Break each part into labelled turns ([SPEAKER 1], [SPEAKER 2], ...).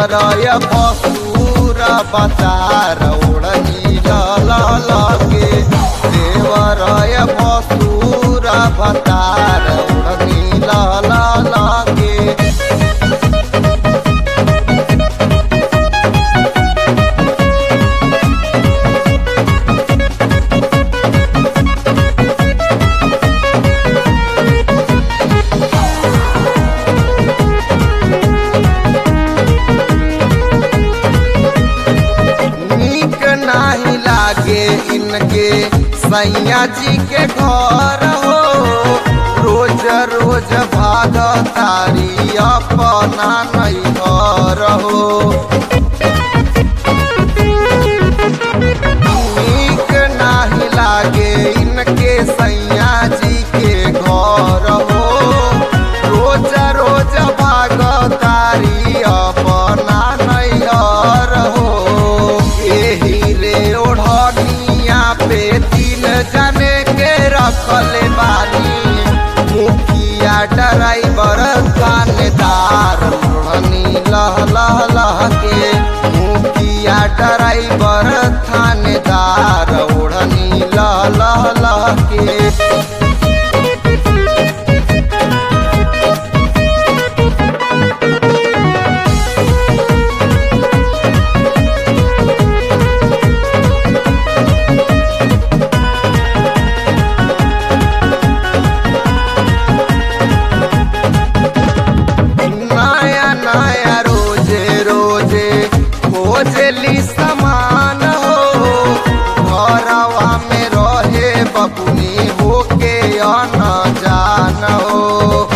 [SPEAKER 1] देवरय पसूर बतार ओढ़नी लगे देवरय पसूर बतार ओढ़नी लगे नीक नाही लागे इनके सैया जी के घर हो रोज रोज भाग तारी अपना नहीं घर हो नीक नाही लागे इनके सैया जी के घर हो रोज रोज भाग तारी अपना नहीं घर हो एही रे ओढ़निया पे तीन जने के रखले बानी मुखिया ड्राइवर थानेदार ओढ़नी लह लह लह के मुखिया ड्राइवर थानेदार ओढ़नी लह लह लह के नया नया रोजे रोजे खोजली समान हो घरवा में रहे बबुनी होके अन जान हो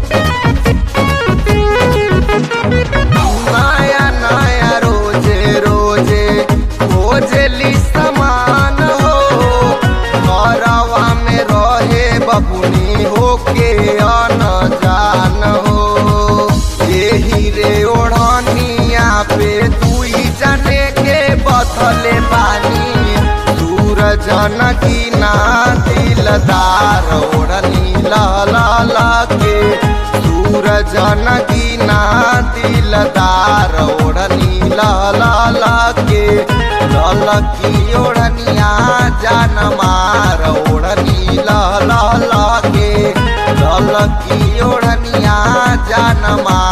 [SPEAKER 1] नया नया रोजे रोजे खोजली समान हो घरवा में रहे बबुनी होके अन जान हो यही रे ओढ़निया पे दुई जने के बथले बानी सूरज की ना दिलदार ओढ़नी ला के सूरज की ना दिलदार ओढ़नी ला के ललकी ओढ़निया जान मार ओढ़नी ला के ललकी ओढ़निया जान मार